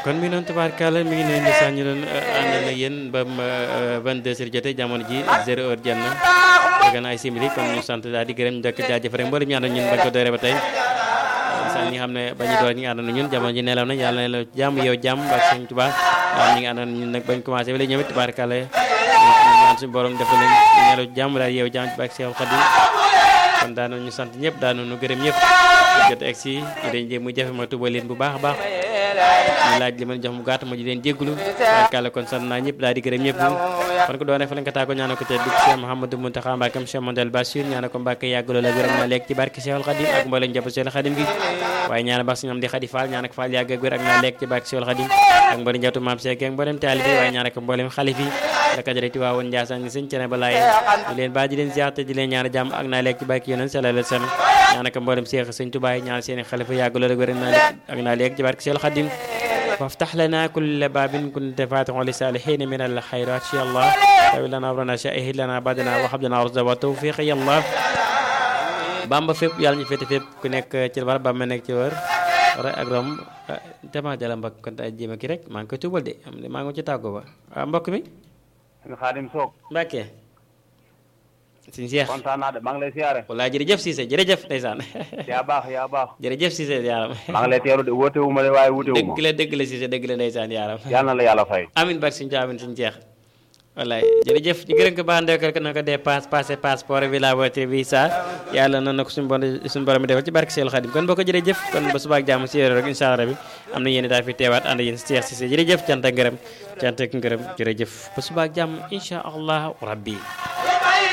kon mi noonu tubaarkàlla mi ngi leen di sax ñu doon ànd na yéen ba 22 heures jotee jamono ji 0 heure jot na fekk na ay simili kon ñu sant daal di gërëm njëkk jaajëf rek mboolem ñu ànd ñun bañ ko dooree ba tey sax ñi nga xam ne ba ñu door ñi nga ànd na ñun jamono ji nelaw na yàlla na la jàmm yow jàmm ak sëñ Tuubaa waaw ñi nga ànd na ñun nag bañ commencé ba léegi ñoom it tubaarkàlla ñaan suñu borom defal leen nelaw jàmm daal yow jàmm ci bak Seex Xaadim kon daanoon ñu sant ñëpp daanoon ñu gërëm ñëpp jot egg si ñu dañ jéem mu jafe ma tuba leen bu baax a baax ñu laaj li ma jox mu gàtt ma ji leen jéggulu barkàlla kon sant naa ñëpp daal di gërëm ñëpp kon ko doone fa lañ ko tàggoo ñaana ko te dugg Cheikh Mouhamadou Mountakha Mbacké Cheikh Mondel Bassir ñaana ko Mbacké yàggaloo la wéram na lekk ci barke Cheikhul Khadim ak mbooleem jàpp Cheikhul Khadim gi waaye ñaana baax si ñoom di Khady Fall ñaana ko Fall yàgg ak wér ak naa lekk ci barke Cheikhul Khadim ak mbooleem jàptu maam Cheikh ak mbooleem taalibi waaye ñaana ko mbooleem xalif yi la kajareti waa woon Ndiassane ni sëñ cene ba laaye di leen baa di leen ziar te di leen ñaana jàmm ak naa lekk ci barke yonent sallallahu alayhi wasallam ñaana ko mbooleem Cheikh sëñ Touba ñaan seeni xalifa yàggaloo la wér ak naa lekk ci barke Cheikhul Khadim وافتح لنا كل باب كنت فاتح لصالحين من الخيرات يا الله طويل لنا امرنا شائه لنا بعدنا وهب لنا رشدا وتوفيق يا الله bamba fépp yàlla ñu féete fépp ku nekk ci war ba ma nekk ci wër ra ak rom dama jala mbokk kon tay jéem a kii rek maa ngi koy tuubal de am de maa ngi ci tàggoo ba waaw mbokk mi sëñ Xaadim Soog Mbàkke sëñ Cheikh kontaan naa de maa ngi lay siyaare wallaahi jërëjëf Cissé jërëjëf ndeysaan yaa baax yaa baax jërëjëf Cissé yaaram maa ngi lay teeru de woote wu ma de waaye wuute wu ma dëgg la dëgg la Cissé dëgg la ndeysaan yaaram yàlla na la yàlla fay amin barke suñu amin suñu jeex wallaay jërëjëf ñu gërëm ko baax ndekkal ko na ko dépense passé passeport bi la voiture bi sa yàlla na na ko suñu bon suñu borom bi defal ci barke Seydou Khadim kon boo ko jërëjëf kon ba subaak jàmm si yore rek incha allah rabbi am na yéen daal fi teewaat ànd yéen si Cheikh Cissé jërëjëf cant ak ngërëm cant ak ngërëm jërëjëf ba subaak jàmm incha allah rabbi